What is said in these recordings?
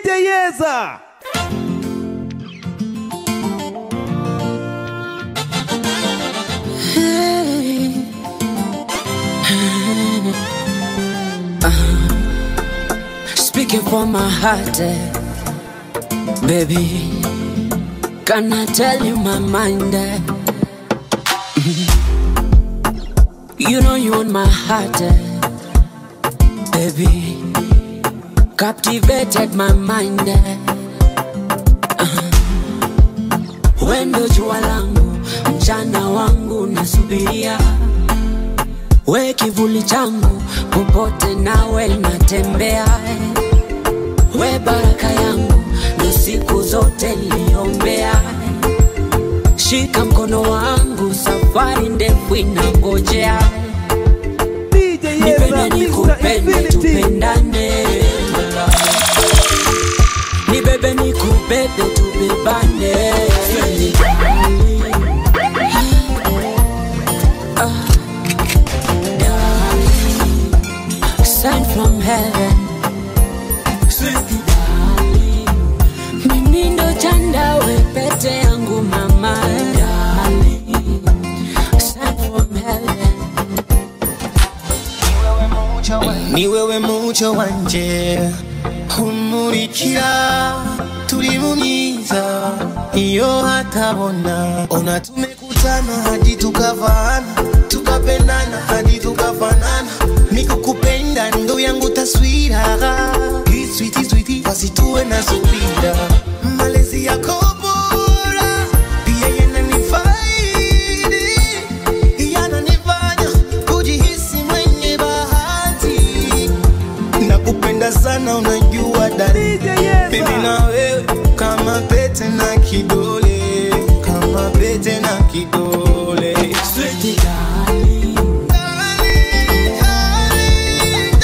DJ Yeza. Speaking for my heart, eh, baby. Can I tell you my mind? eh? You know you on my heart, eh, baby. Captivated my mind. eh. Uh-huh. Wendo jua langu, mchana wangu nasubiria, we kivuli changu, popote nawe natembea. eh. We baraka yangu, ndo siku zote niliombea. Shika mkono wangu, safari ndefu inangojea. DJ Yeza, Nipende Mr. nikupende, Infinity. tupendane. Nibebe nikubebe, tubebane. Ah, darling, Sent from heaven Sweet darling, mimi ndo chanda we pete yangu mama darling, sent from heaven ni wewe muco wanje umurikira turi mu myiza iyo hatabona ona tumekutana hadi tukavana tukapendana hadi tukafanana nikukupenda ndo yangu taswira iswiti switi basi tuwe na subira malezi yako bora pia yananifaidi yananifanya kujihisi mwenye bahati nakupenda sana unajua dari DJ Yeza. mimi na wewe kama pete na kidole kama pete na kidole Sweet darling, Darling, darling,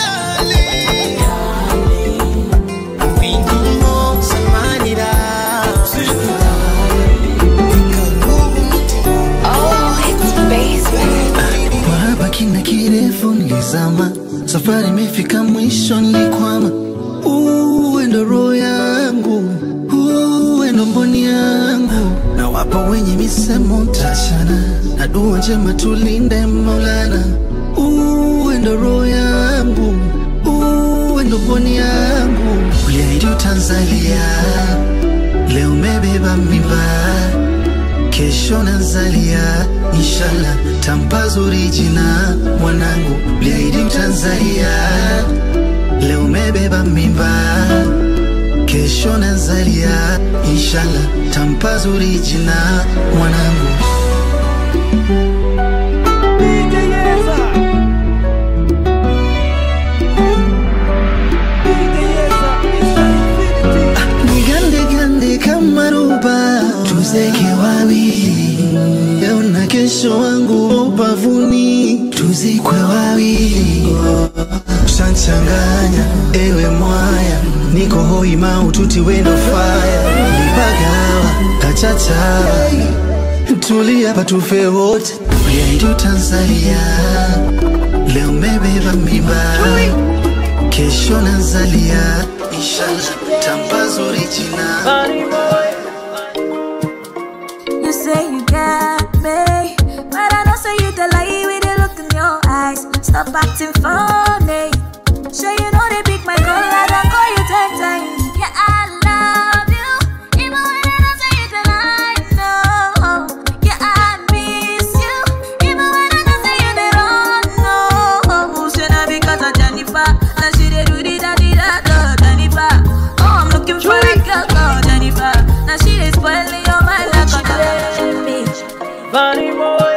darling. Wingumo samanira. Ikagumu mutima. Mahaba kina kirefu nilizama, safari imefika mwisho, nilikwama. Uwe ndo roho yangu, uwe ndo mboni yangu, na wapo wenye misemo tachana, na dua njema tulinde Maulana. Uwe ndo roho yangu, uwe ndo mboni yangu, uliahidi utanzalia, leo umebeba mimba kesho nazalia inshallah tampa zuri jina mwanangu liaidi mtanzalia leo umebeba mimba kesho nazalia inshallah tampa zuri jina mwanangu DJ Yeza. DJ Yeza, Mr. Infinity. nigande gande kama ruba tuzeke wawili leo na kesho wangu ubavuni tuzikwe wawili shanchanganya ewe mwaya niko hoi maututi wendo faya nipagawa kachachawa tulia patufe wote uliaidi utanzalia leo mebeba mimba kesho nazalia inshallah tambazuri jina You say you got me, but I know say you the lie with the look in your eyes. Stop acting funny. Sure you know they pick my call, I don't call you ten times. Yeah, I love you, even when I don't say you the lie. No, yeah, I miss you, even when I don't say you the wrong. No, say not because of Jennifer, now she dey do the da di da da Jennifer. Oh, I'm looking for a girl called Jennifer. Now she dey spoiling your mind like a bitch. Bunny boy.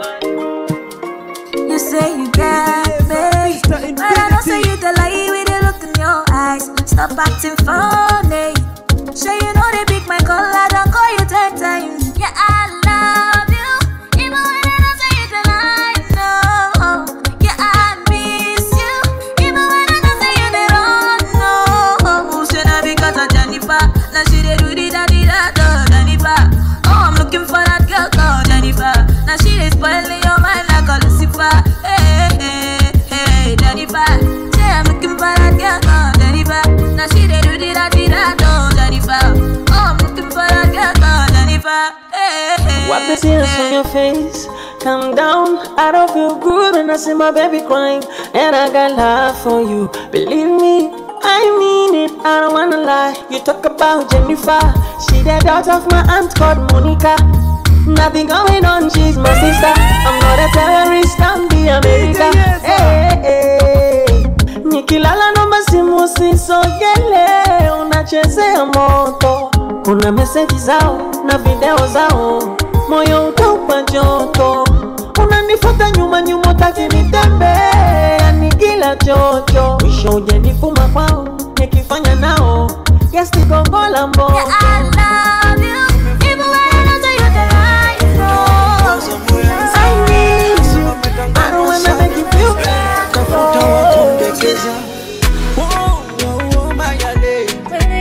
You say you got me, Mr. but I don't say Infinity. you the lie with the look in your eyes. Stop acting funny. Sure you know they pick my call, I don't call you ten times. Yeah, I love you, even when I don't say you the lie. No, yeah, I miss you, even when I don't say you the wrong. No, say not because of Jennifer, now she dey do the da di da da Jennifer. Oh, I'm looking for that girl called Jennifer. Now she dey spoiling your mind like a Lucifer. Hey, hey, hey, Jennifer. Say I'm looking for that girl called Jennifer. Now she dey do the da I did I know Jennifer. Oh, I'm looking for a girl called Jennifer. Hey, hey, Wipe the tears from your face. Calm down. I don't feel good when I see my baby crying. And I got love for you. Believe me, I mean it. I don't wanna lie. You talk about Jennifer. She the daughter of my aunt called Monica. Nothing going on, she's my sister. I'm not a terrorist, I'm the America. Hey, hey, hey. Nikilala naomba simu usisogele, unachezea moto. Kuna meseji zao na video zao, moyo utaupa joto. Unanifuata nyuma nyuma, utaki nitembee, yani kila chocho. Mwisho ujanifuma kwao, nikifanya nao yes, nigongola mboto. Yeah, I love you. Even when I know that you're the right one. I need you, I don't wanna make you feel Kafuta bad. wakundekeza Wow, wow, wow, Mayale.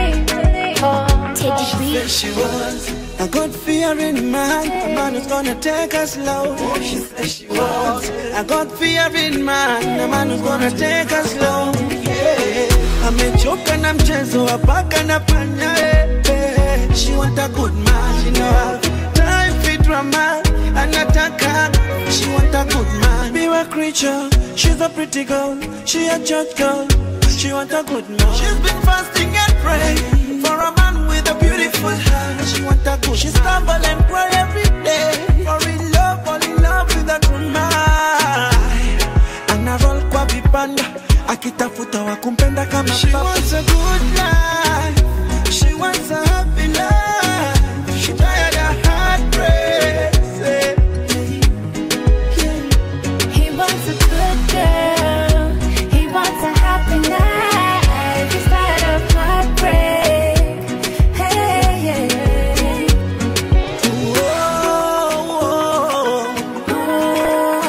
There she was. I got fear in my heart. A man who's gonna take us slow. She said she was. I got fear in my heart. A man who's gonna take us slow. Yeah. Amechoka na mchezo wa paka na panya. eh, eh. She want a good man. She know have time for drama. Anataka. She want a good man. Be a creature. She's a pretty girl. She a church girl. She want a good man. She's been fasting and praying for a man with a beautiful heart. She want a good. She stumble and cry every day. For in love, fall in love with a good man. Ana roll kwa vipanda akitafuta wa kumpenda kama She wants a good life. She wants a happy life. She tired of heartbreak. Say, He wants a good girl. He wants a happy life. He's tired of heartbreak. Hey, hey, hey. whoa, whoa.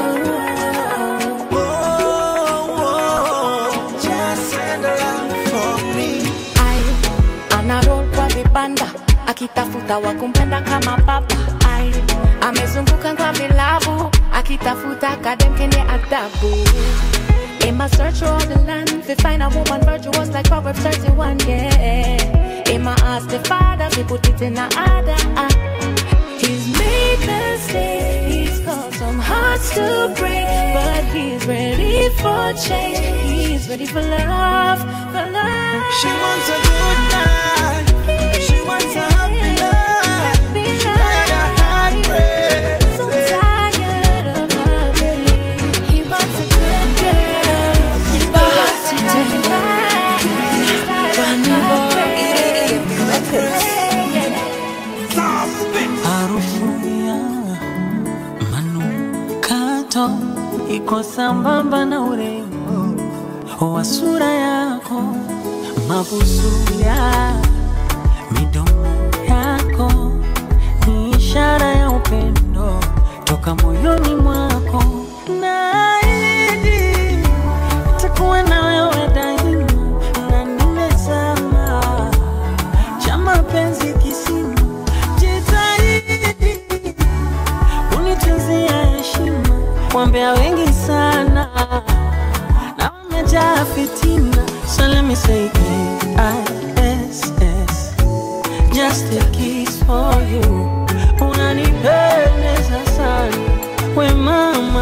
Just send her out for me. Ai, anaroll kwa vibanda akitafuta wa kumpenda kama baba. Ai, amezunguka kwa vilabu akitafuta kadem kenye adabu. In my search for all the land, to find a woman virtuous like Proverbs 31, yeah. In my ask the father, he put it in a order. ah. He's made mistakes, he's caused some hearts to break, but he's ready for change. He's ready for love, for love. She wants a good life. She wants a happy life. She tired of heartbreak. So tired of loving. He wants a good girl. He wants a happy life. He's tired of heartbreak. Harufu ya manukato iko sambamba na urembo wa sura yako, mabusu ya midomo yako ni ishara ya upendo toka moyoni mwako. Naahidi nitakuwa na wewe daima, na nimezama cha mapenzi kisima, jitahidi unitunzia heshima. Wambea wengi sana na wamejaa fitina, so let me say K-I-S-S, just a kiss for you. Unanipendeza sana we mama,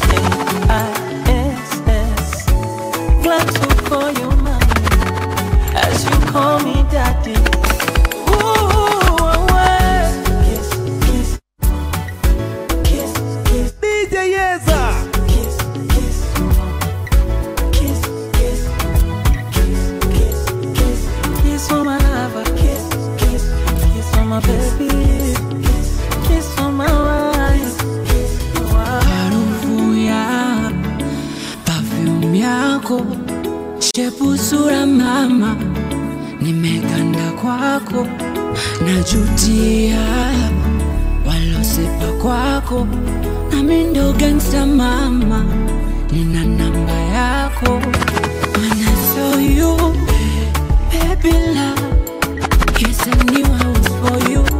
K-I-S-S, glad to call you mama as you call me daddy. Ooh, away. Kiss, kiss, kiss, kiss, DJ Yeza. kiss, kiss, kiss, kiss, kiss, kiss, kiss, kiss for my lover. Kiss, kiss, kiss for my baby. Kiss, kiss for my wife. harufu ya perfume yako, shepu sura mama, nimeganda kwako, najutia walosepa kwako, nami ndo gangsta mama, nina namba yako. When I saw you, baby love, yes I knew I was for you.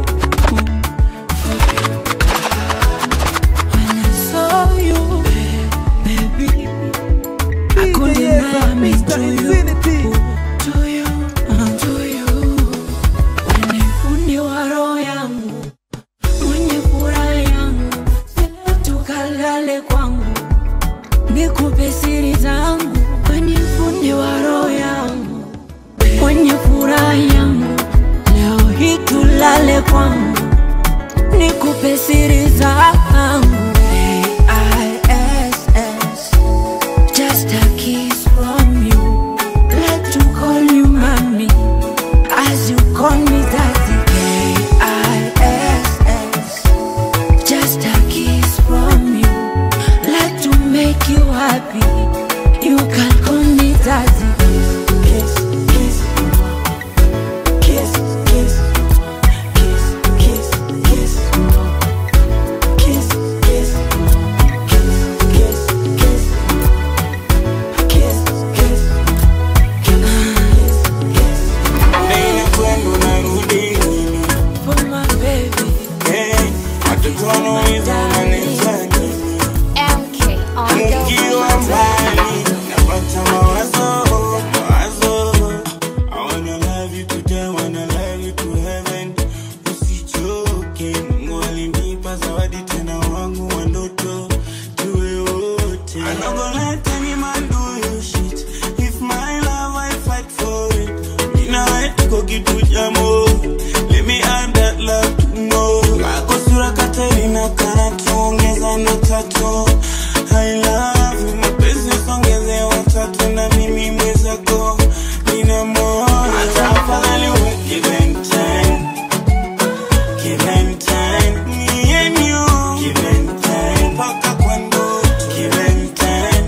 When I saw you, baby, I DJ couldn't Yeza, deny me Mr. to you, Infinity. to you, uh, to you. furaha yangu, leo hii tulale kwangu, nikupe siri zangu. A-I-S-S, just a kiss from you. Let you call you mommy, as you call me daddy. A-I-S-S, just a kiss from you. Let to make you happy. You can call me daddy. Kiss, kiss, kiss, kiss, kiss, kiss, kiss, kiss, kiss, kiss, kiss, kiss, kiss, Baby, kwenu narudi For my baby. Hey, watoto wanauliza unanifanya LK on Nikiwa mbali napata mawazo, mawazo. I wanna love you today, wanna love you to heaven. Usichoke, Mungu alinipa zawadi tena wangu wa ndoto, tuwe wote. I'm not gonna let any man do you shit. If my love, I fight for it. Mimi na wewe tuko kitu cha moto. Let me add that love to more. Kako sura Katerina kana tuongeza na tatu. I love you, mapenzi songeze watatu na mimi mwenzako nina moyo. Hata afadhali uwe give and take. Give and take. Me and you. Give and take. Mpaka kwa ndoto. Give and take.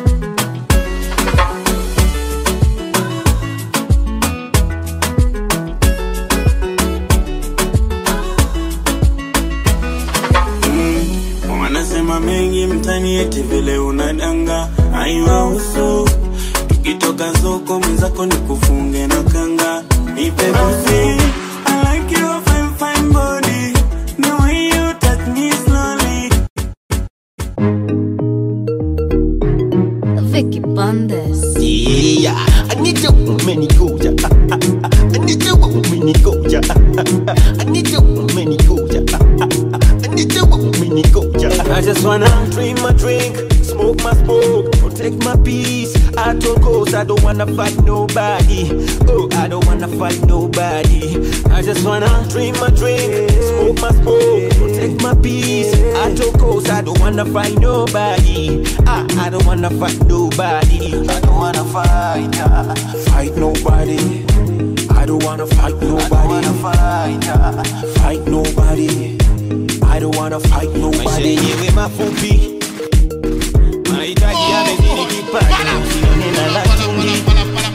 wanasema mengi mtani eti vile unadanga aiwahusu tukitoka soko mwenzako ni kufunge na kanga nipe busi I like your fine, fine body. The way you touch me slowly. Vicky Bandes. Yeah, I need you, many goja. I need you, many goja. I need you, many goja. I need you, many goja. I just wanna drink my drink, smoke my smoke, protect my peace. I told ghosts I don't wanna fight nobody. Oh, I don't wanna fight nobody. I just wanna drink my drink, smoke my smoke, protect my peace. I told ghosts I don't wanna fight nobody. I, I don't wanna fight nobody. I don't wanna fight, uh, fight nobody. I don't wanna fight nobody. fight, uh, fight nobody. I don't wanna fight nobody. Maisha yenyewe mafupi, mahitaji yamezidi kipato, usione na la chumvi.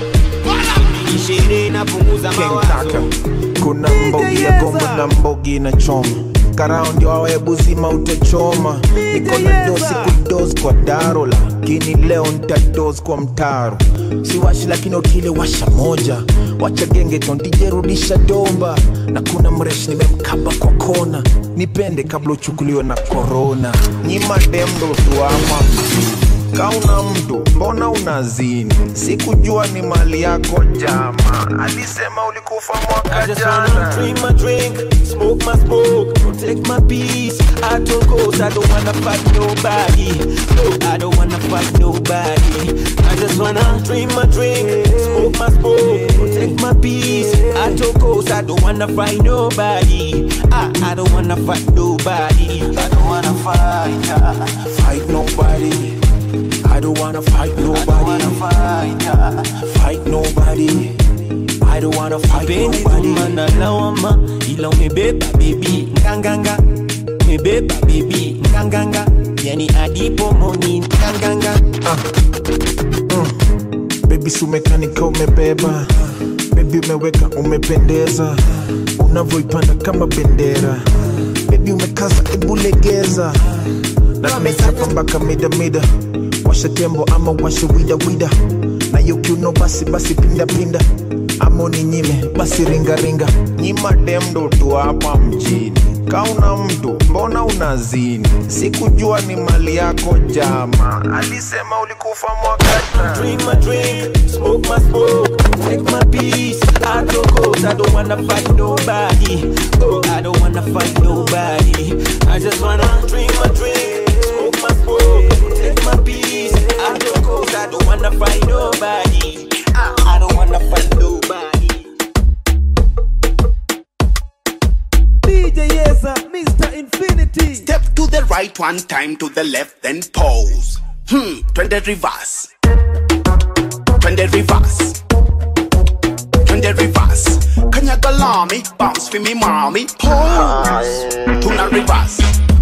Ishirini inapunguza mawazo. Kaka, kuna mbogi ya gombo na mbogi na choma karao ndio awe buzima utachoma niko na dosi kudos kwa daro lakini leo ntados kwa mtaro siwashi lakini otile washa moja wacha genge tondijerudisha domba na kuna mresh nimemkaba kwa kona nipende kabla uchukuliwe na korona nyima demdo tuama kauna mtu mbona unazini sikujua ni mali yako jama alisema ulikufa I mwaka just wanna jana drink my drink, smoke my smoke, protect my peace. I told ghosts I don't wanna fight nobody. No, I don't wanna fight nobody. I just wanna drink my drink, smoke my smoke, protect my peace. I told ghosts I don't wanna fight nobody. I, I don't wanna fight nobody. I don't wanna fight, uh, fight nobody I don't wanna fight nobody fight, uh, fight nobody I don't wanna fight Pendi nobody kumana lawama ila umebeba baby nganganga umebeba baby nganganga yani adipo moni nganganga Baby sumekanika umebeba Baby umeweka umependeza Unavyoipanda kama bendera Baby umekaza ebulegeza Na tumechapa mpaka mida mida Washa tembo ama washa wida wida Na yo kiuno basi basi pinda pinda Ama uninyime basi ringa ringa Nyima demdo tu hapa mjini Kauna mtu mbona unazini Sikujua ni mali yako jama Alisema ulikufa mwaka jana drink my drink smoke my smoke take my peace I don't go I don't wanna fight nobody oh I don't wanna fight nobody I just wanna drink my drink smoke my smoke take my peace I don't go I don't wanna fight nobody I, I don't wanna fight nobody right one time to the left, then pause. Hmm, twende reverse. Twende reverse. Twende reverse. Kanyaga lami, bounce for me mommy. Pause. Tuna reverse.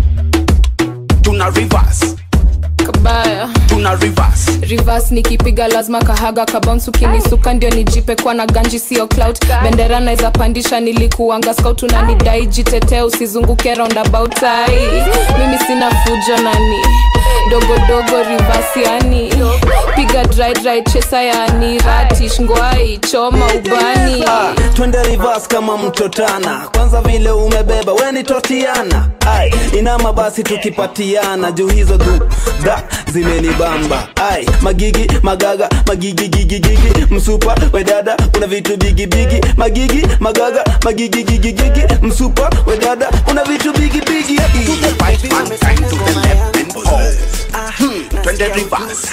Tuna reverse. kabaya Tuna reverse. reverse nikipiga lazima kahaga kabounce ukinisuka ndio nijipe kwa na ganji sio clout bendera naweza pandisha nilikuanga scout unanidai jitetee usizunguke roundabout ai mimi sina fujo nani dogodogo reverse yani piga dry dry chesa yani ratish ngwai choma ubani Ah, twende reverse kama mtotana kwanza vile umebeba weni totiana ai inama basi tukipatiana juu hizo du da zimenibamba ai magigi magaga magigi gigi gigi msupa wedada una vitu bigi bigi magigi magaga magigi gigi gigi msupa wedada una vitu bigi bigi Right one time to the left, then pause. Hmm, twende reverse.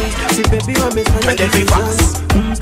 Twende reverse.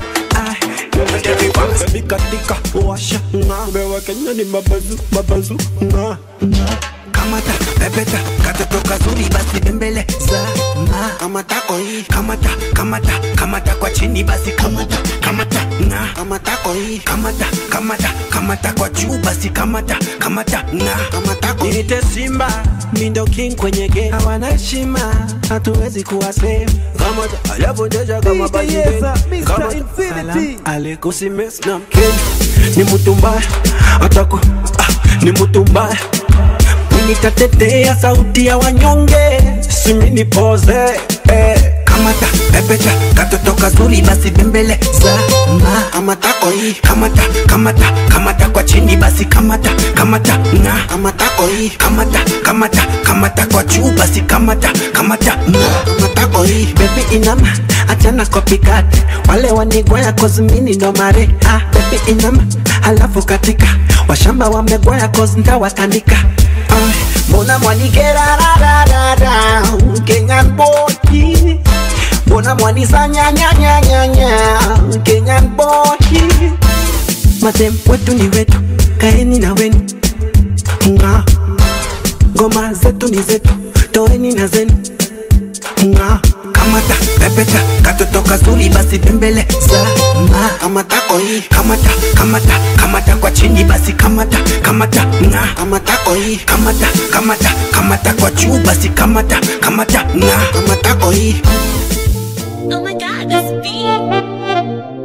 Twende reverse. Baby katika washa nga Bewa Kenya ni mabazu mabazu nga Kamata pepeta katoto kazuri basi bembele za na kamata koi kamata kamata kamata kwa chini basi kamata kamata na kamata koi kamata kamata kamata kwa juu basi kamata kamata na kamata koi Niite Simba mindo king kwenye game hawana heshima hatuwezi kuwa same kamata alafu ndeja kama basi kamata Salam alikusi mess na mkenya ni mtu mbaya atako ah, ni mtu mbaya nitatetea sauti ya wanyonge simi nipoze eh. kamata pepeta katoto kazuri basi bembele sana kamata koi kamata kamata kamata kwa chini basi kamata kamata na kamata koi kamata kamata kamata kwa juu basi kamata kamata na kamata koi baby inama achana copycat wale wanigwaya kozmini ndo mare ah baby inama halafu katika washamba wamegwaya koz ntawatandika Ah, mbona mwanigerarararara kenyan boy mbona mwanisanyanyanyanyanya kenyan boy madem wetu ni wetu kaeni na wenu nga ngoma zetu ni zetu toeni na zenu nga kamata pepeta katoto kazuri basi bembele sana kamata koi kamata kamata kamata kwa chini basi kamata kamata nga kamata koi kamata kamata kamata kwa juu basi kamata kamata nga kamata koi Oh my god, this beat.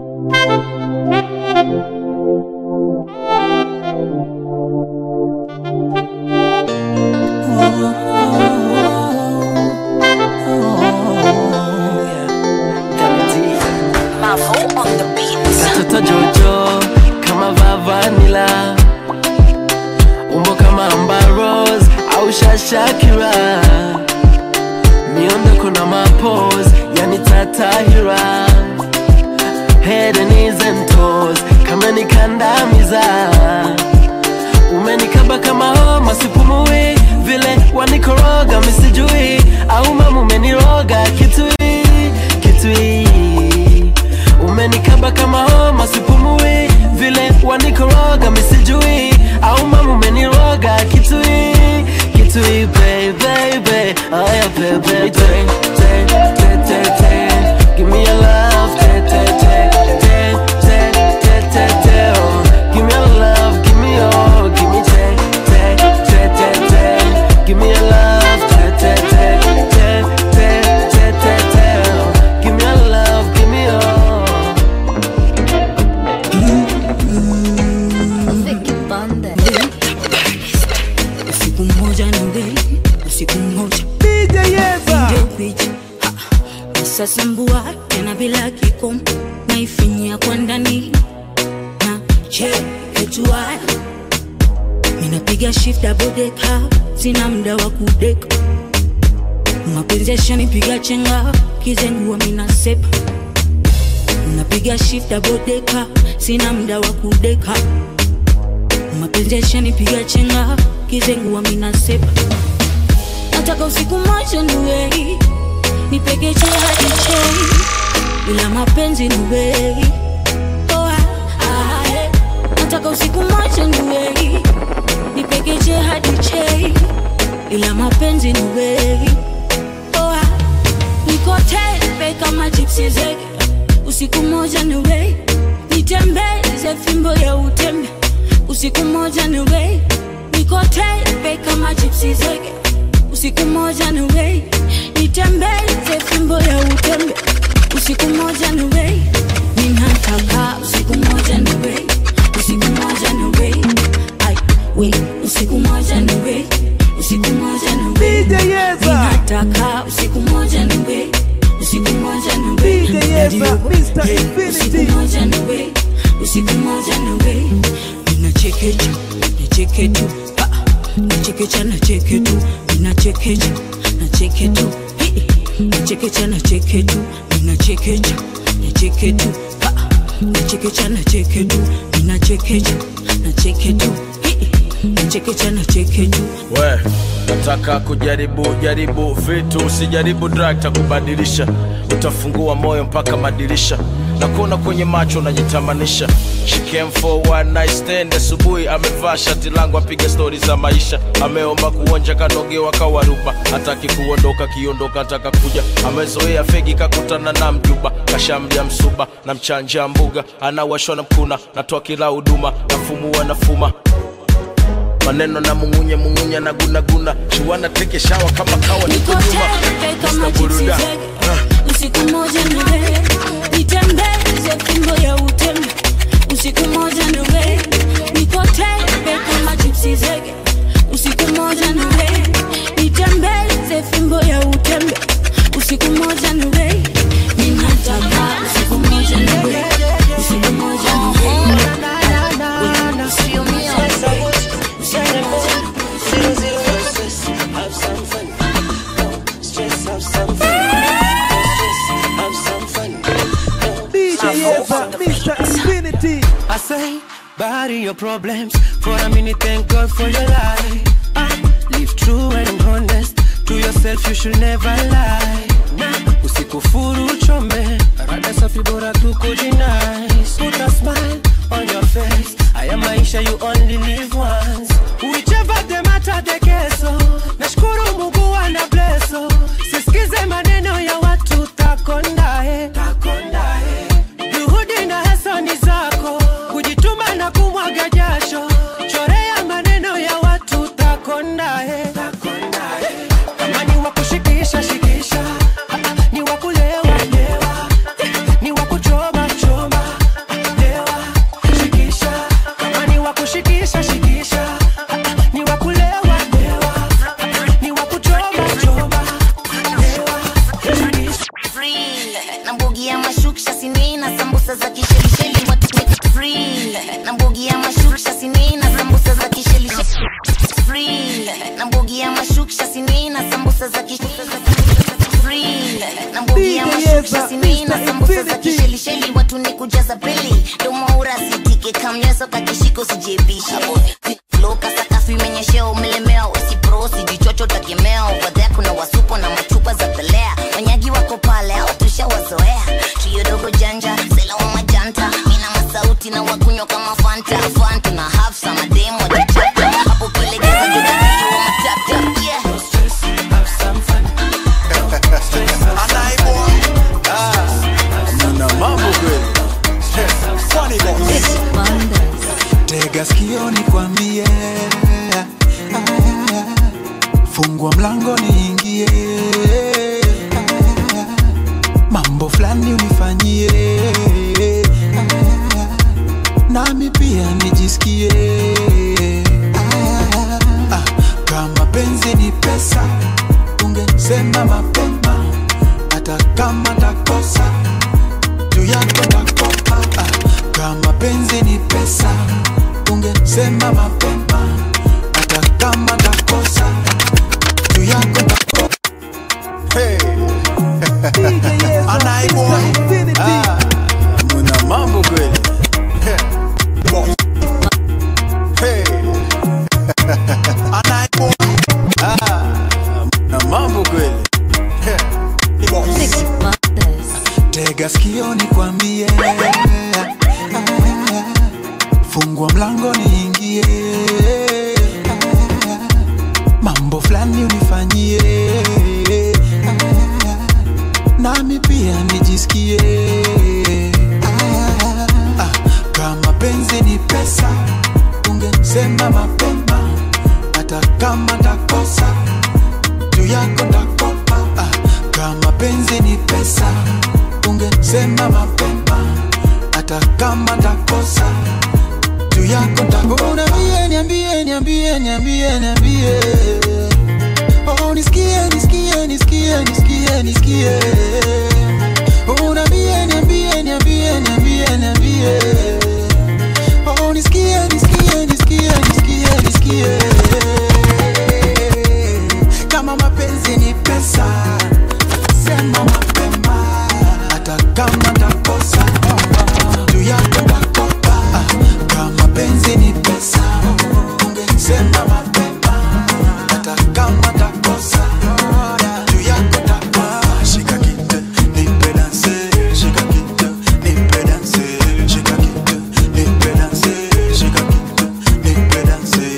Katoto Jojo kama vavanila umbo kama Amber Rose au Shashakira miondoko na mapose yani tatahira head and knees and toes kama nikandamiza umenikaba kama homa sipumui vile wanikoroga misijui au mama umeniroga kitui kitui umenikaba kama homa sipumui vile wanikoroga misijui au mama umeniroga kitui kitui baby aya baby te te te te te give me your love te te te te te te te te oh give me your love give me your give me te te te te te give me your love te te te te te te te te oh give me your love give me your usiku mmoja ni mbele usiku mmoja Ningekuja, ha, nisasambua tena bila kikomo naifinyia kwa ndani na chekechua minapiga shift abodeka sina mda wa kudeka mapenzi yashanipiga chenga kizengua minasepa napiga shift abodeka sina mda wa kudeka mapenzi yashanipiga chenga kizengua minasepa nataka usiku moja niwei nipegeche hadi chei ila mapenzi niwei oh, ah, ah, eh. nataka usiku moja niwei nipegeche hadi chei la mapenzi ni wewe oh, ah. niko tepe kama chipsi zege usiku moja ni wewe nitembeze fimbo ya utembe usiku moja ni wewe niko tepe kama chipsi zege usiku moja ni wewe nitembeze fimbo ya utembe usiku moja ni wewe ninataka usiku moja ni wewe usiku moja ni wewe ai we usiku moja ni wewe usiku moja ni wewe ninataka usiku moja ni wewe usiku moja ni wewe Radio, hey, usiku moja ni wewe usiku moja ni wewe ninachekecha nacheketu nachekecha nacheketu ninachekecha nacheketu nachekecha nacheketu ninachekecha nacheketu nachekecha nacheketu ninachekecha nacheketu nachekecha nacheketu we nataka kujaribu jaribu vitu usijaribu drug takubadilisha utafungua moyo mpaka madirisha na kuona kwenye macho unajitamanisha She came for one night stand asubuhi amevaa shati langu apiga stori za maisha ameomba kuonja kanogewa kawaruba hataki kuondoka kiondoka ataka kuja amezoea fegi kakutana na mjuba kashamlia msuba na mchanja mbuga anawashwa na mkuna natoa kila huduma nafumua nafuma maneno na mungunye mungunye na gunaguna shuwana teke shawa kama kawa niko nyuma Tepe kama Mr. chipsi Buruda. zege usiku moja ni wewe nitembeze fimbo ya utembe usiku moja ni wewe niko tepe kama chipsi zege usiku moja ni wewe nitembeze fimbo ya utembe usiku moja ni wewe ninataka usiku moja ni wewe usiku moja ni wewe usiumie I say, bury your problems for a minute. Thank God for your life. Ah, live true and honest to yourself. You should never lie. Nah, usikufuru uchome, rada safi bora tu kujinice. Put a smile on your face. Haya maisha you only live once. Whichever the matter the keso. Nashukuru Mungu ana blesso. Sisikize maneno ya watu takondae. Takondae. Juhudi na hasa ni zako, kujituma na kumwaga jasho. Chorea maneno ya watu takondae. Kama ni wa kushikisha shikisha, ni wa kulewa lewa, ni wa kuchoma choma lewa shikisha. Kama ni wa kushikisha shikisha, ni wa kulewa lewa, ni wa kuchoma choma lewa shikisha. free na mbugi ya mashuksha sinina sambusa za kishelisheli watu free na mbugi ya mashuksha sinina sambusa za kishelisheli free na mbugi ya mashuksha sinina sambusa za kishelisheli free na mbugi ya mashuksha sinina sambusa za kishelisheli watu ni kujaza peli domaura sitike kamnyeso kakishiko sijebisha floka sakafu imenyeshea umelemewa usipro sijichocho takemea wadhea kuna wasupo na machupa za pelea wanyagi wako pale au tushawazoea trio dogo janja sela wa majanta mina masauti na wakunywa kama fanta fanta na hafsa mademu wajichapa hapo kilegeza jodakili wa matata yeah. Mna mambo kweli Funny boy. Tega sikio nikwambie, fungua mlango niingie, mambo fulani unifanyie, nami pia nijisikie. Ah, Kama penzi ni pesa, ungesema mapema, hata kama takosa juu yako nakopa. Ah, Kama penzi ni pesa, ungesema mapema, hata kama takosa juu yako nakopa. Hey. Anaibwa. Ah, muna mambo kweli. Hey. Anaibwa. Ah, muna mambo kweli. Tega sikio nikwambie, fungua mlango niingie, mambo fulani unifanyie Ah, nami pia nijisikie Ah, ah, kama penzi ni pesa ungesema mapema hata kama takosa juu yako takopa ah, kama penzi ni pesa ungesema mapema hata kama takosa juu yako takopa niambie niambie niambie niambie niambie oh nisikie nisikie nisikie nisikie nisikie oh niambie niambie niambie niambie niambie oh nisikie nisikie nisikie nisikie nisikie kama mapenzi ni pesa sema mapema hata kama takosa juu yako takopa kama penzi ni pesa ungesema mapema hata kama takosa juu yako takosa shika kitu nipe danse shika kitu nipe danse shika kitu nipe danse shika kitu nipe danse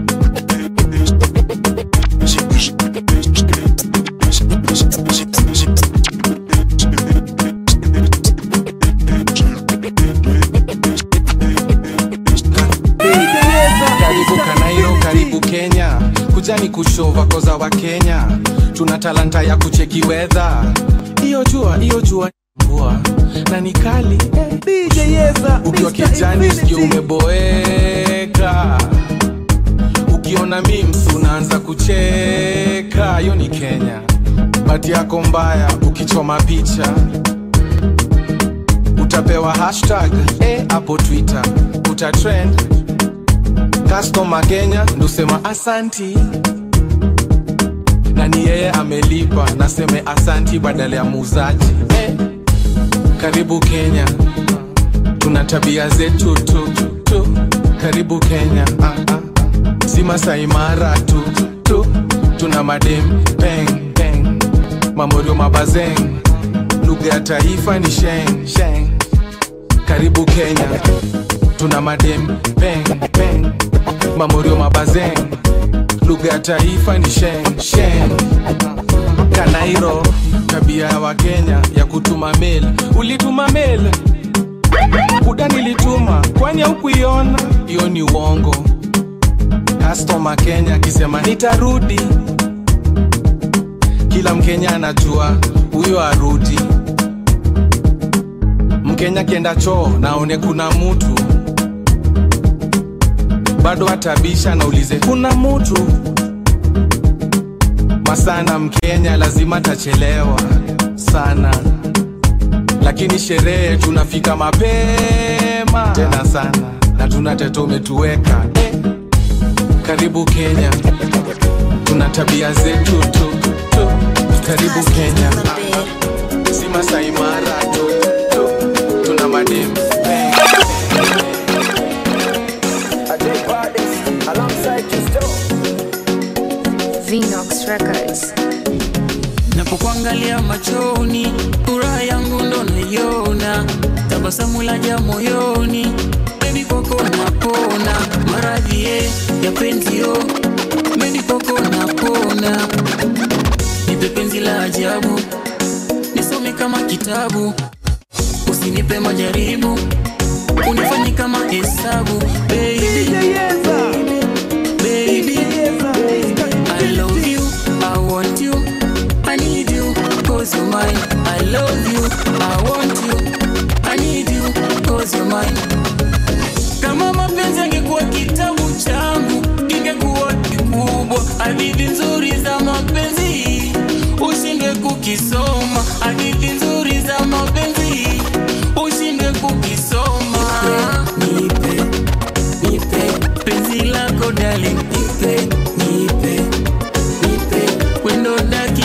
karibu kanairo karibu kenya kujani kushova koza wa kenya tuna talanta ya kucheki wedha iyo jua iyo jua mvua na ni kali ukiwa kijani sikio umeboeka ukiona mims unaanza kucheka hiyo ni kenya bati yako mbaya ukichoma picha utapewa hashtag eh, hapo twitter utatrend customer kenya ndusema asanti na ni yeye amelipa naseme asanti badala ya muuzaji eh. karibu kenya tuna tabia zetu tu, tu. karibu kenya ah, ah. si masaimara tu, tu tuna madem peng peng mamorio mabazeng lugha ya taifa ni sheng sheng karibu kenya tuna madem peng peng mamorio mabazeng lugha ya taifa ni sheng sheng kanairo tabia ya wakenya ya kutuma mail ulituma mail buda nilituma kwani haukuiona hiyo ni uongo customer kenya akisema nitarudi kila mkenya anajua huyo arudi mkenya akienda choo naone kuna mutu bado atabisha naulize kuna mutu masana mkenya lazima tachelewa sana lakini sherehe tunafika mapema tena sana na tuna teto umetuweka eh. karibu kenya tuna tabia zetu tu, tu. karibu kenya si masaimara tu, tu. tuna mademu Vinox Records. napokuangalia machoni furaha yangu ndo naiona tabasamu laja moyoni bebi kwako napona maradhi ye ya penzio bebi kwako napona nipe penzi la ajabu nisome kama kitabu usinipe majaribu unifanye kama hesabu baby, baby, I love you, I want you, I need you, cause you're mine. I love you, I want you, I need you, cause you're mine. Kama mapenzi angekuwa kitabu changu, kingekuwa kikubwa. Hadithi nzuri za mapenzi ushinde kukisoma, hadithi nzuri za mapenzi ushinde kukisoma. Nipe, nipe penzi lako darling, nipe, nipe, nipe wendo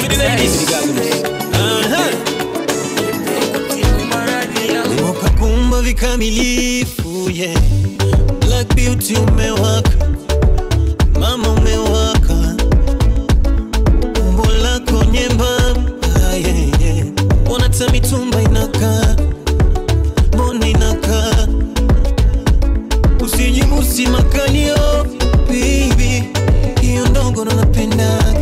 ukakumba vikamilifu yeah. Black beauty umewaka mama umewaka umbo lako nyembamba yeah, yeah. Wanata mitumba inakaa mbona inakaa usijibusi makalio baby hiyo ndogo ndo napendaga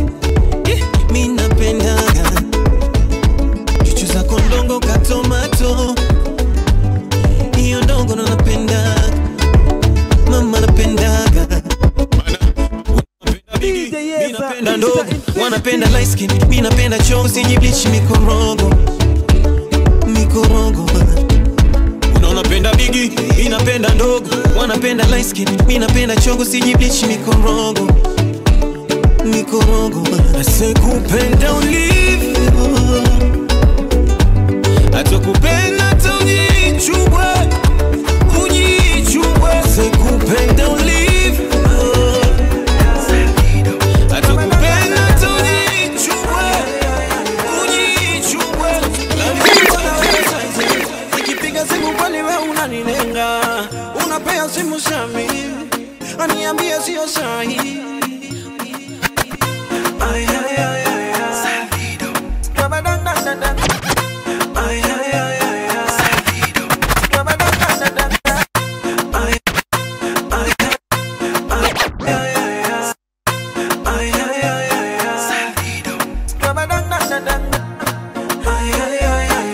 wanapenda ndogo wanapenda light skin mi napenda chongo sijiblich mikorogo mikorogo unaonapenda bigi mi napenda ndogo wanapenda light skin mi napenda chongo sijiblich mikorogo mikorogo asekupenda ulivyo atakupenda taujichubwe ujichubwe sekupenda ulivyo atakupenda taujichubwe ujichubwe nikipiga simu kwani we unanilenga unapea simu sami aniambie sio sahi Ay, ay, ay, ay, ay. Dabadandandanda. Ay, ay, ay, ay, ay. Dabadandandanda. Ay, ay, ay, ay, ay, ay. Ay, ay, ay, ay, ay. Dabadandandanda. Ay, ay, ay, ay,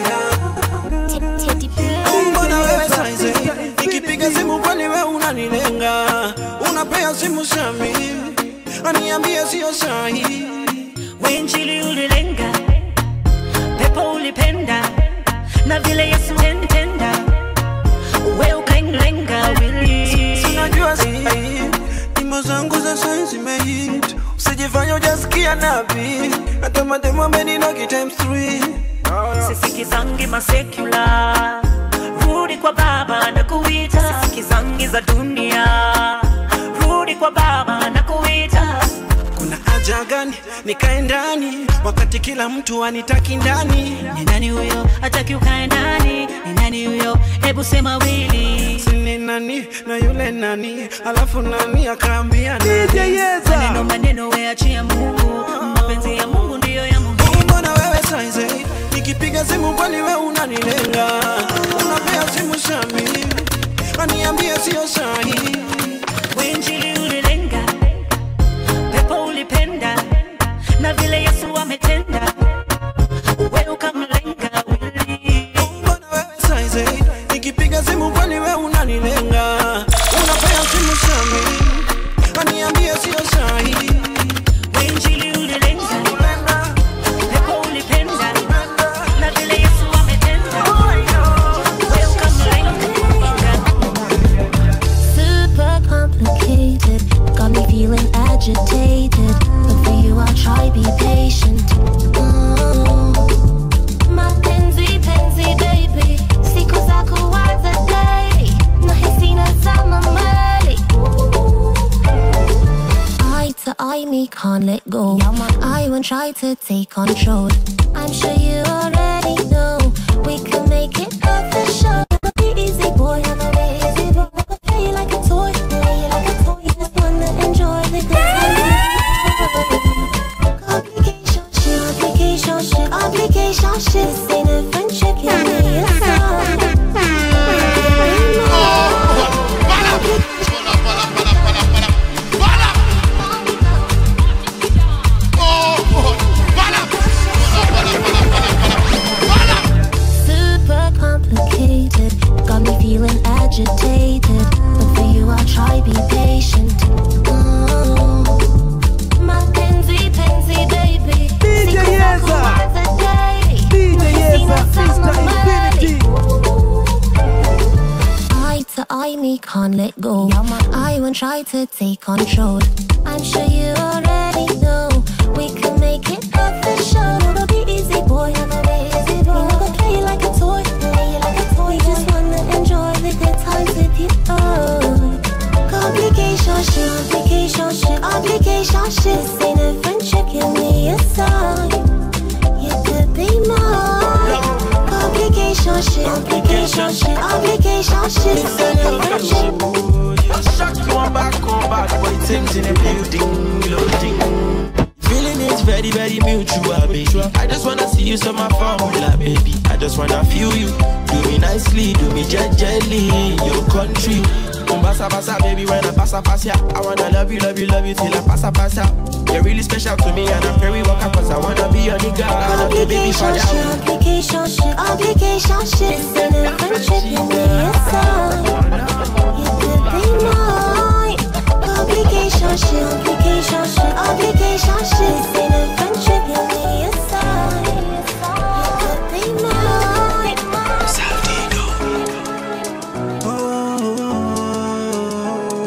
ay. Mbona wewe saizi nikipiga simu kwani we unanilenga unapea simu sami aniambie sio sahi Wenjili ulilenga, pepo ulipenda, na vile Yesu nentenda, we ukainlenga wili. sinajua sahi nyimbo zangu za sai zimehit usijifanya ujasikia nabi hata mademo ameninogi times three Sisikizangi masekula, rudi kwa baba na kuita. Sisikizangi za dunia, rudi kwa baba na kuita. kuna haja gani nikae ndani wakati kila mtu anitaki ndani Ni nani huyo hataki ukae ndani? Ni nani huyo? Hebu sema wili. sini nani na yule nani alafu nani akaambia nani Maneno maneno weachia Mungu, mapenzi ya Mungu ndiyo ya muhimu. mbona wewe saizi nikipiga simu kwani we unanilenga unapea simu sami aniambie sio sahi Wenjili ulilenga, pepo ulipenda, na vile Yesu ametenda, we ukamlenga wili. saizi nikipiga simu kwani we unanilenga unapea simu sami aniambie sio sahi Wenjili ulilenga, pepo ulipenda, na vile Yesu ametenda, we ukamlenga. Super complicated, got me feeling agitated. But for you, I'll try be patient. Mm. Mapenzi, penzi, baby, siku za kuanza day, nahisi nazama mbali. Eye to eye, me can't let go. I won't try to take control. I'm sure you already know we can make it official. Be easy, boy, I'm a lazy boy. Play you like a toy, play you like a toy. Just wanna enjoy the good times. Complication shit, complication shit, complication shit. This ain't a friendship, you need a song. Super complicated, got me feeling agitated. But for you, I'll try be patient. Mm. Mapenzi, penzi, baby. Siku za kuanza day. Nahisi nazama mbali. Eye to eye, me can't let go. I won't try to take control. I'm sure you already know we can make it official. It'll be easy, boy. I'm a lazy boy. I'm gonna play you like a toy, play you like a toy. Just wanna enjoy the good times with you. Oh, complication shit, complication shit, complication shit. This ain't a friendship, give me a sign. You could be mine. Complication shit, complication shit, complication shit. This ain't a friendship. Shock you on back on back, boy, Tim's in the building, loading. Feeling is very, very mutual, baby. I just wanna see you, so my formula, baby. I just wanna feel you. Do me nicely, do me gently in your country. Umbasa basa, baby, when I pass a pass ya. I wanna love you, love you, love you till I pass a pass ya. You're really special to me, and I'm very welcome, cause I wanna be your nigga. I love you, baby, for Complication shit, ya. complication shit, complication shit. This ain't a friendship, give me a sign. You could be mine. Complication shit, complication shit, complication shit.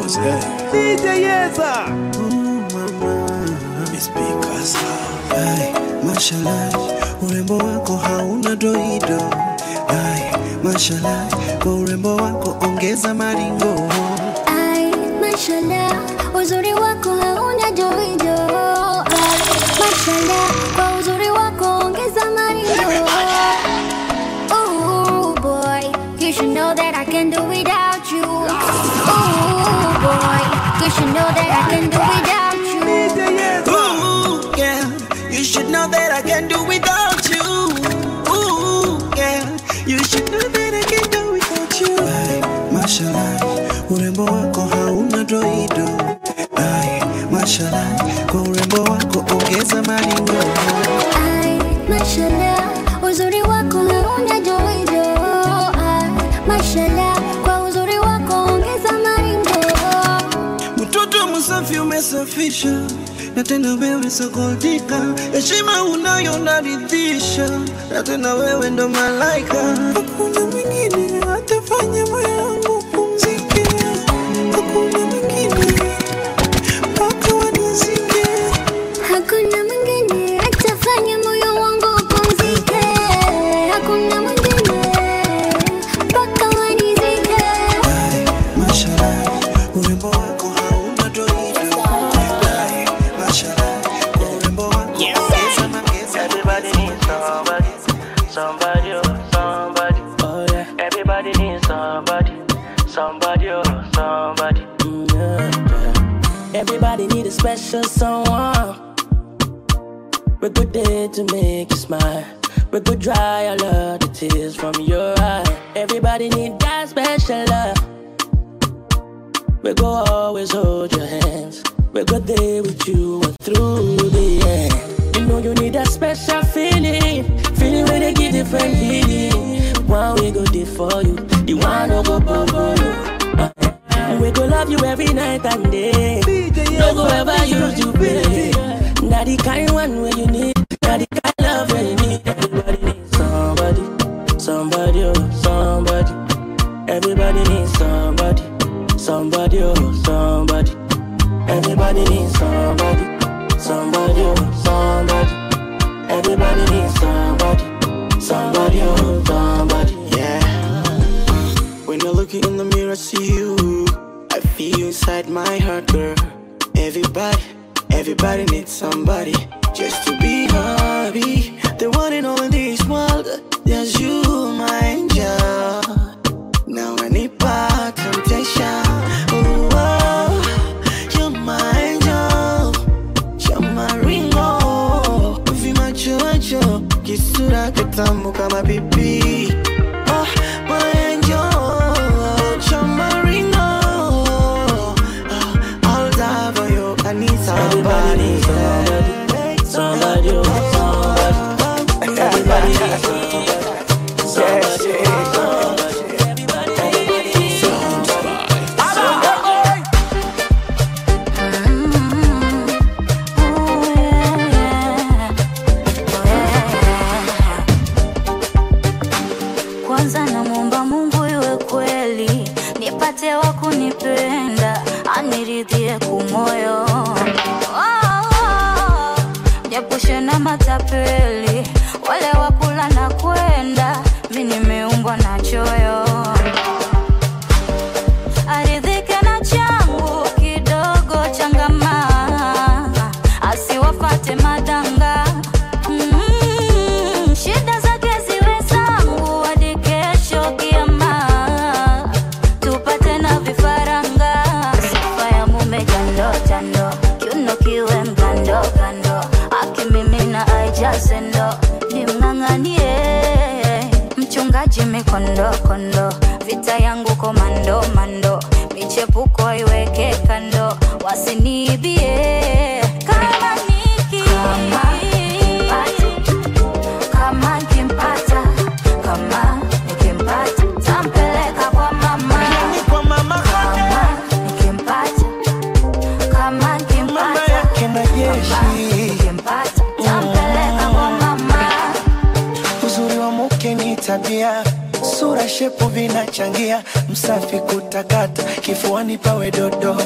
What's that? DJ Yeza. It's because of Ay, mashallah, urembo wako hauna doido. Ay, mashallah, kwa urembo wako ongeza maringo. Ai, mashallah, uzuri wako hauna joijo. Ai, mashallah, kwa uzuri wako ongeza maringo. Ooh, boy, you should know that I can do without you. Ooh, boy, you should know that I can do without you. Ooh, yeah, you should know that I can do without you. Ooh, yeah, you should know that I can do without you. Ay, mashallah, urembo wako hauna doido. Ay, mashallah, kwa urembo wako ongeza maringo. Ai, mashallah, uzuri wako hauna joijo. Ai, mashallah, kwa uzuri wako ongeza maringo. Mtoto msafi umesafisha na tena wewe sokoldika, heshima unayo naridhisha, na tena wewe ndo malaika. Hakuna mwingine atafanya moyo wangu pumzike, hakuna mwingine mpaka wanizike. Hakuna mwingine atafanya moyo wangu upumzike. Hakuna mwingine mpaka wanizike. Mashallah, urembo wako hauna doido. Ay, mashallah, kwa urembo wako ongeza mageza. Everybody needs somebody, somebody, oh, somebody. Oh yeah. Everybody needs somebody, somebody, oh, somebody. Mm, yeah, yeah. Everybody need a special someone. We're good there to make you smile. We could dry all of the tears from your eye. Everybody need that special love. We go always hold your hands. We go there with you and through the end. You know you need that special feeling, feeling where they give different feeling. One we go there for you, the one no go bumble you. Uh, We go love you every night and day. No go ever use you, baby. Now the kind one where you need, now the kind love where you need. Everybody needs somebody, somebody, oh, somebody. Everybody needs somebody, somebody, oh, somebody. Everybody needs somebody, somebody, oh, somebody. Everybody needs somebody, somebody, oh, somebody. Yeah. When I look in the mirror, see you. I feel you inside my heart, girl. Everybody, everybody needs somebody just to be happy. The one and only in this world, there's you, my angel. Now I need back temptation. Oh, oh, you're my angel. You're my ringo. Vimacho macho, kisura kitamu kama pipi. Oh, my angel. You're my ringo. Oh, I'll die for you. I need Everybody needs somebody. somebody, oh, somebody. Everybody needs somebody, somebody, oh, somebody. kwanza namwomba mungu iwe kweli nipate wa kunipenda aniridhie kumoyo japushe na matapeli wale wakula na kwenda mi nimeumbwa na choyo aridhike na changu kidogo changama asiwafate madanga Mm, shida zake ziwe zangu hadi kesho kiama tupate na vifaranga sifa ya mume jando jando kiuno kiwe mgando gando akimimina aijaze ndo nimng'ang'anie mchungaji mikondo kondo vita yangu komando mando michepuko iweke kando wasiniibie kama niki kama nikimpata kama nikimpata tampeleka kwa mama kama nikimpata kama nikimpata kama nikimpata tampeleka kwa mama Uzuri wa mke ni tabia, sura shepu vinachangia msafi kutakata kifuani pawe dodo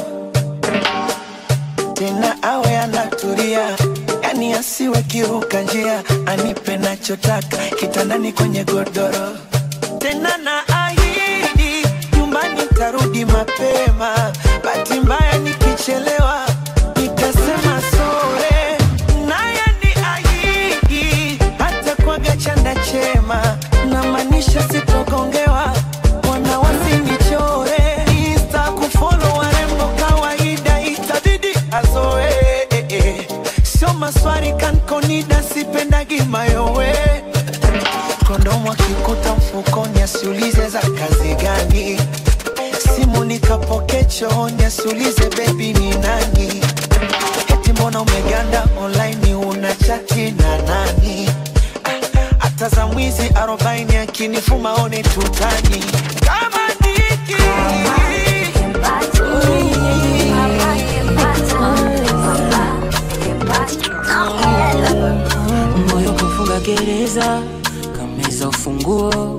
tena awe anatulia yani asiwe kiruka njia anipe nachotaka kitandani kwenye godoro tena na ahidi nyumbani tarudi mapema bahati mbaya nikichelewa nitasema sore naye ni ahidi hata kwaga chanda chema namaanisha sitogongewa wana wasinichore insta kufolo warembo kawaida itabidi azoe sio maswari kankonida sipendagi mayowe kondomu akikuta mfukoni asiulize za kazi gani simu nikapoke chooni asiulize bebi ni nani eti mbona umeganda online una chati na nani hata za mwizi arobaini akinifuma one tutani kama niki moyo kufunga gereza kameza ufunguo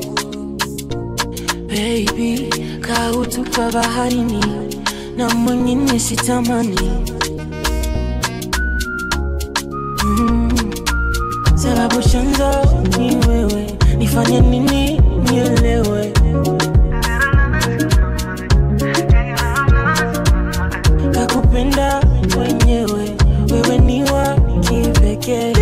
baby kautupa baharini na mwingine sitamani mm. sababu chanzo ni wewe nifanye nini nielewe kakupenda mwenyewe wewe ni wa kipekee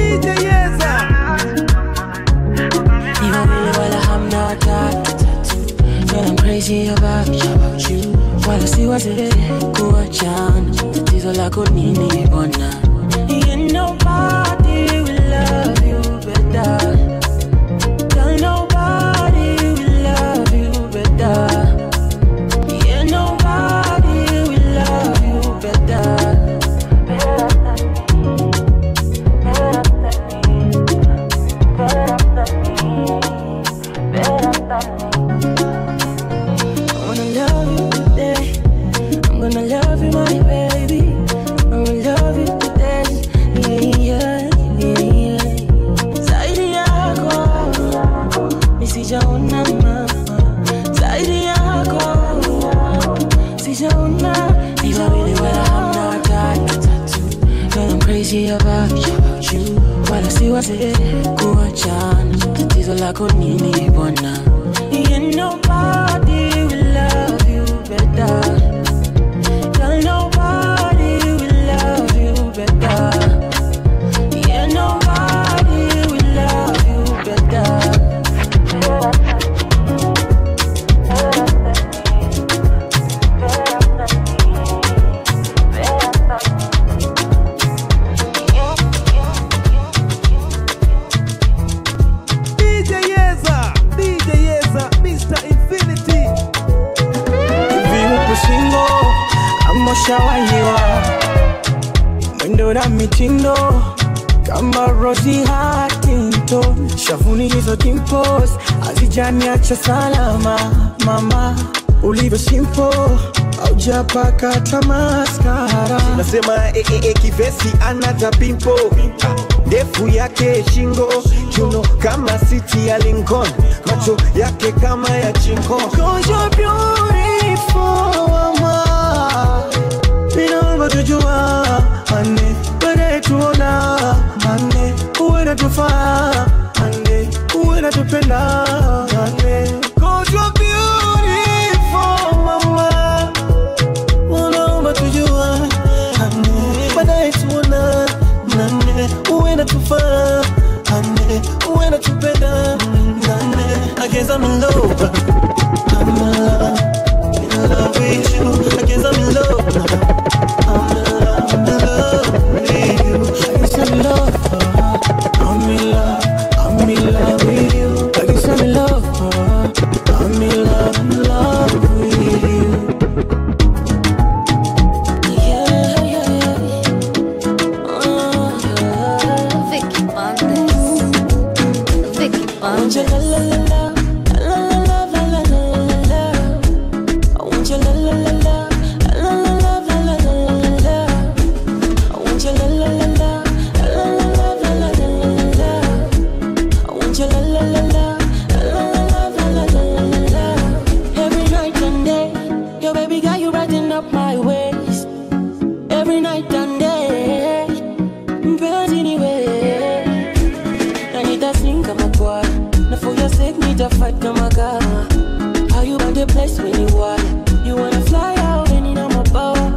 ni wawili wala hamna watatu Girl, I'm crazy about you, about you. Wala si wazee kuachana tatizo lako nini bona Yeah, nobody will love you better Girl, nobody will love you better Yeah, nobody will love you better I wanna love you today. I'm gonna love you, my baby. I'm gonna love you today. Yeah, yeah, yeah. Zaidi yako, nisijaona mama. Zaidi yako, sijaona. Ni wawili wala hamna watatu. Girl, I'm crazy about you, about you. Wala si wazee kuachana. Tatizo lako nini bwana? Yeah, nobody will love you better. Girl, nobody will love you better. Yeah, nobody will love you better. DJ Yeza, DJ Yeza, Mr. Infinity. viupe shingo ama ushawahiwa mwendo na mitindo kama Rosie Huntington, shavuni hizo dimples hazijaniacha salama mama, ulivyo simple haujapaka hata maskara. nasema eh, eh, eh, kivesi anata pimpo ndefu yake shingo chuno kama siti ya Lincoln macho yake kama ya chingo Cause you're beautiful, mama. Ninaomba tujua ane baadaye tuona ane uwe natufaa ane uwe natupenda ane Cause you're beautiful, mama. Ninaomba tujua ane baadaye tuona ane uwe natufaa ane uwe natupenda ane I guess I'm in love I'm in love, in love with you. I guess I'm in love. I'm in love, in love with you. I guess I'm in love. I'm in love, I'm in love with you. I guess I'm in love. I'm in love, in love with you. Yeah, yeah, yeah. Oh, yeah. Vicky Bandes. Vicky Bandes. La la la la, la la la every night and day. Mpenzi ni wewe, na nitasing kama kwaya, na for your sake nitafight kama gawa. How you want the place when you want? You wanna fly out and in my power.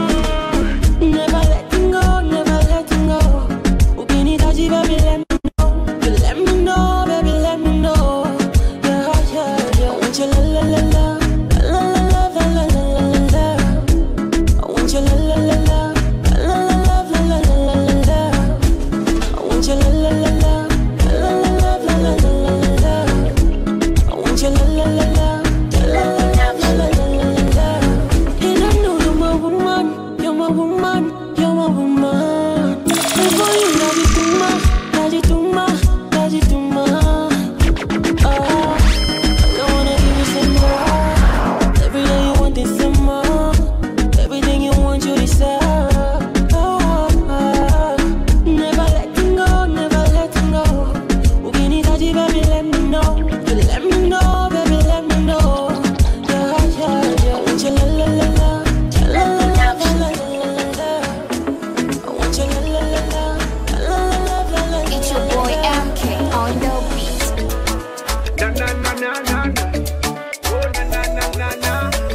Never letting go, never letting go. Ukinitaji baby let me know, you let me know, baby let me know. Yeah, yeah, yeah. I want you la la la la, la la la la la la la la la. I want you la la la la, la la la la la la la la la. I want you la la la la, la la la la la la la la la. I want you la la la la, la la la la la la la la la. And I know you're my woman, you're my woman, you're my woman. Before you love you too much, love you too much, love you too much. Oh, I wanna give you some more. Every day you want this some more. Everything you want you deserve. Oh, oh. never letting go, never letting go. Ukinitaji baby let me know, you let me know, baby let me know. Yeah, yeah, yeah. Want you la la la la, la la la la la la la la. I want you la la la la, la la la la la la. It's your boy MK on the beat. Na na na na na na. Oh na na na na na.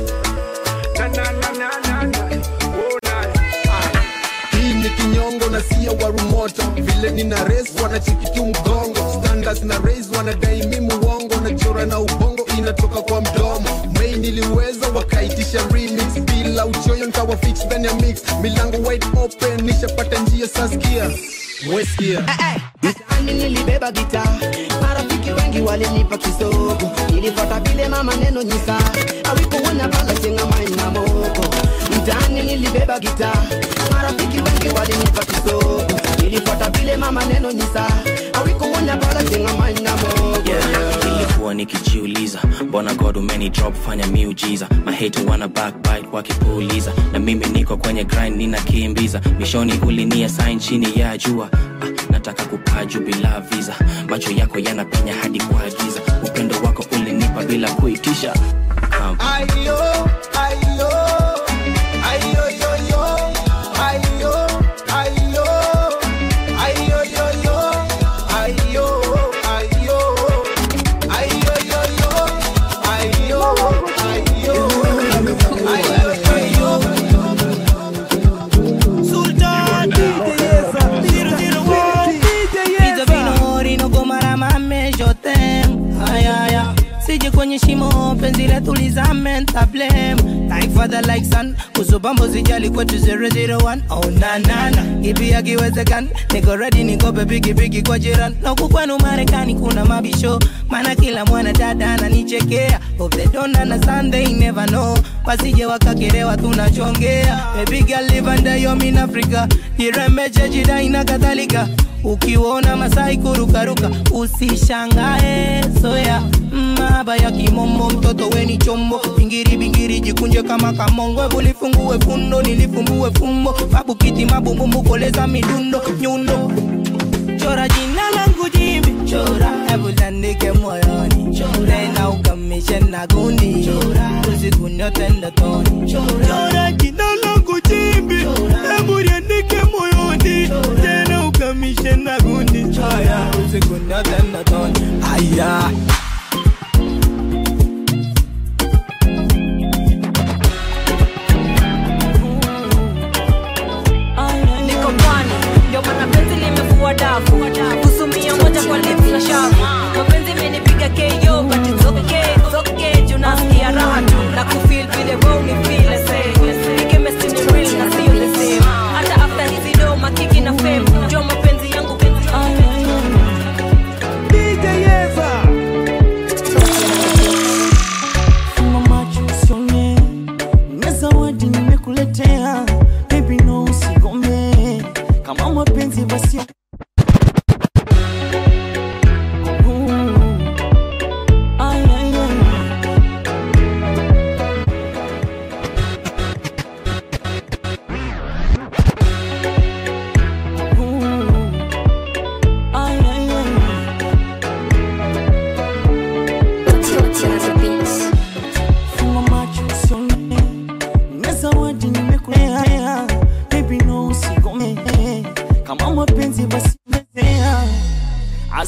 Na na na na na na. Oh na. hii ni kinyongo na sia warumoto vile nina res wanacheki tu mgongo standards na raise wanadai mi muongo na chora na ubongo inatoka kwa mdomo mei niliweza wakaitisha remix bila uchoyo nkawa fix ndani ya mix milango wide open nishapata njia saskia weskia mtaani nilibeba gita marafiki wengi walinipa kisogo nilifuata vile mama neno nyisa awikuona pala chenga maina moko mtaani nilibeba gita marafiki wengi walinipa kisogo nilifuata vile mama neno nyisa awikuona pala chenga maina moko nilikuwa nikijiuliza mbona god umeni drop fanya miujiza mahate wana backbite wakipuuliza na mimi niko kwenye grind ninakimbiza mishoni ulinia sign chini ya jua ah, nataka kupaa juu bila visa macho yako yanapenya hadi kwa giza upendo wako ulinipa bila kuitisha um, Ayo, ayo, ayo, yo, yo, ayo, ayo, ayo, yo, yo, ayo, ayo, ayo, yo, yo, ayo, ayo, ayo, yo, Sultan Zero zero one Pizza vino rino gomara mame jotem Aya aya Sije kwenye shimo penzi letu lizame ntablem Like father like son Usubambo zijali kwetu 001 Oh na na na Kipi akiwezekana Niko ready niko pepiki piki kwa jiran Na huku kwenu Marekani kuna mabisho Maana kila mwana dada ananichekea Hope they don't understand they never know Wasije wakakerewa tunachongea Baby girl live under your mean Africa Jirembeche jidai na kadhalika ukiona masai kurukaruka usishangae soya maba ya kimombo mtoto weni chombo bingiri bingiri jikunje kama kamongo Hebu lifungue fundo nilifumbue fumbo babu kiti mabumbumbu koleza midundo nyundo chora jina langu jimbi chora hebu landike moyoni tena ukamishe na gundi usiku nyote ndotoni chora jina langu jimbi hebu liandike moyoni tena ukamishe na gundi haya usiku nyote ndotoni haya niko pwani ndio maana penzi limefua dafu kusumia moja kwa lips na shavu mapenzi imenipiga ko but it's okay it's okay juu nasikia raha tu na kufeel vile wewe unifeel the same Ni chemistry ni real na sio the same hata after hizi do makiki na fame ndio mapenzi yangu penzi DJ Yeza. Funga macho usione, na zawadi nimekuletea. Baby no usigome, kama mapenzi basi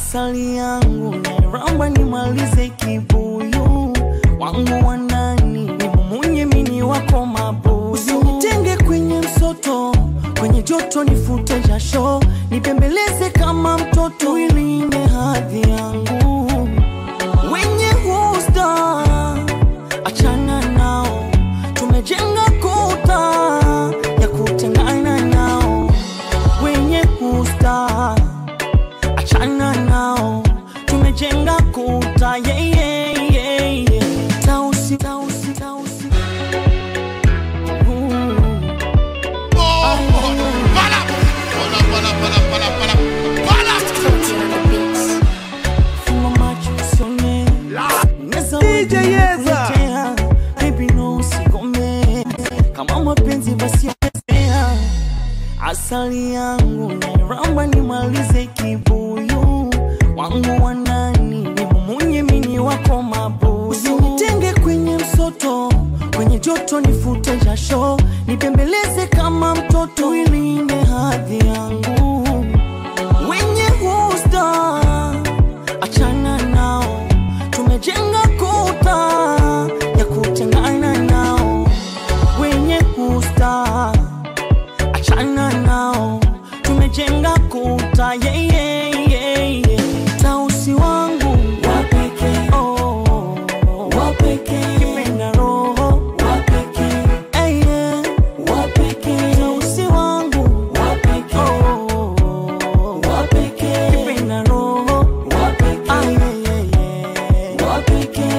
asali yangu nairamba nimalize kibuyu wangu wa ndani nimumunye mini wako mabuyu usinitenge kwenye msoto kwenye joto nifute jasho nipembeleze kama mtoto ilinde hadhi yangu wenye husta achana nao tumejenga kuta ya kutengana nao wenye husta achana nao tumejenga kuta yeah, yeah, yeah, yeah. Tausi, tausi, tausi. Funga macho usione. Unaweza DJ wewe Yeza. kuletea. Baby, no, usigome. kama mapenzi basi ongezea asali yangu nairamba nimalize kibuyu wangu wa ndani nimumunye mini wako mabuyu usinitenge kwenye msoto kwenye joto nifute jasho nipembeleze kama mtoto ilinde hadhi yangu wenye husta achana nao tumejenga kuta ya kutengana nao wenye husta achana nao tumejenga kuta yeah, yeah, yeah, yeah. tausi wangu wapeke oh, wapeke kipenda roho wapeke hey, yeah. wapeke tausi wangu wapeke oh, wapeke kipenda roho wapeke ah, yeah, yeah, yeah. wapeke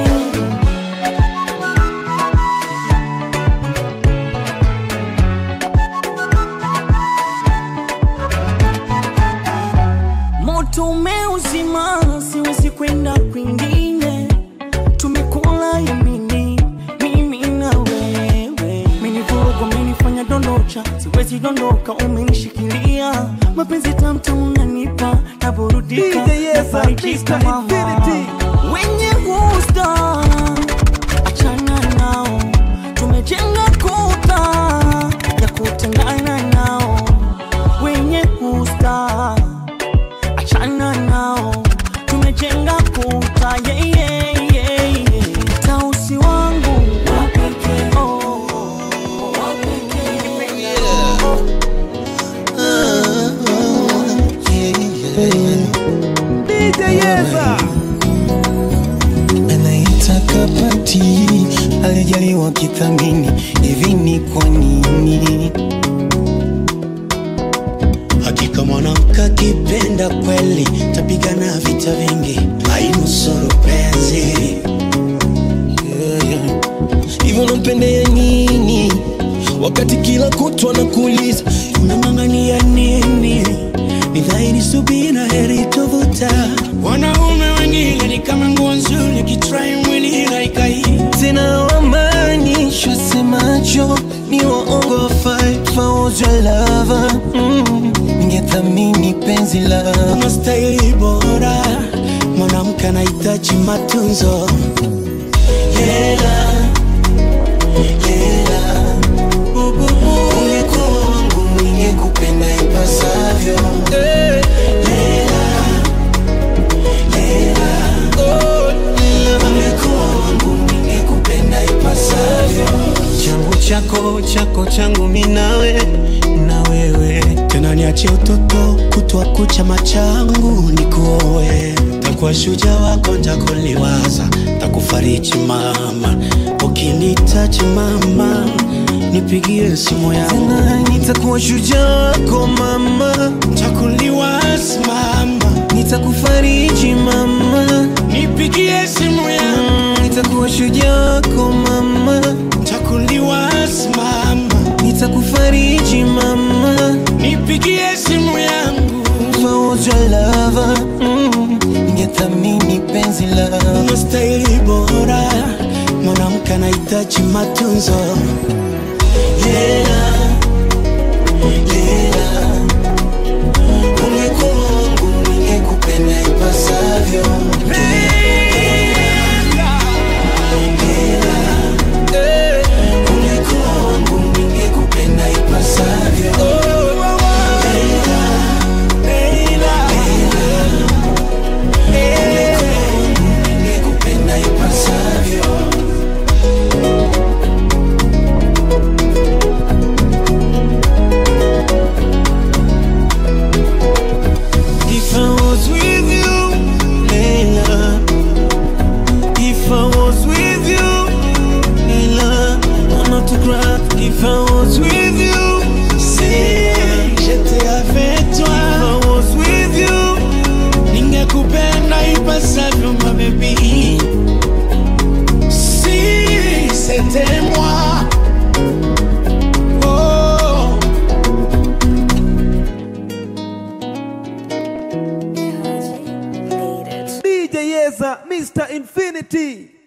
moto umeuzima, siwezi kwenda kwingine. Tumekula yamini, mimi na wewe, menivuruga, umenifanya dondocha, siwezi dondoka, umenishikilia mapenzi tamtamu, unanipa naburudika, DJ Yeza, nafarijika Mr. mama, Infinity. wenye gusta achana nao, tumejenga kuta ya kutengana nao, wenye gusta achana nao tumejenga kuta yeah, yeah, yeah, yeah. tausi wangu wapeke oh, DJ Yeza. anaitaka pati alijaliwa kithamini hivi ni kwa nini hakika mwanamke akipenda kweli tapigana vita vingi ainusuru penzi Yeah, yeah. hivyo nampendea nini wakati kila kutwa na kuuliza unang'ang'ania nini ni dhahiri subira heri tovuta wanaume wengine ni kama nguo nzuri kitrai mwili laikai tena wamaanishwa semacho ni waongo fight for your lover mm. ningethamini penzi la unastahili bora mwanamke anahitaji matunzo hela hela ungekuwa wangu ningekupenda ipasavyo Hela, hela, oh, hela. Ungekuwa wangu ningekupenda ipasavyo changu chako chako changu minawe na wewe tena niachie utoto kutwa kucha machangu nikuoe takuwa shuja wako ntakuliwaza takufariji mama ukinitaji mama nipigie simu yangu tena nitakuwa shujaa wako mama takuliwaza mama nitakufariji mama nipigie simu yangu Mm, nitakuwa shujaa wako mama takuliwaza mama nitakufariji mama nipigie simu yangu For your lover mm, ningethamini penzi la unastahili bora mwanamke anahitaji matunzo hela hela ungekuwa wangu ningekupenda ipasavyo Hela, ungekuwa wangu ningekupenda ipasavyo Hela, hela, If I was with you, si j'étais avec toi. If I was with you, ningekupenda ipasavyo ma baby. Si c'était moi. Oh. DJ Yeza, Mr. Infinity.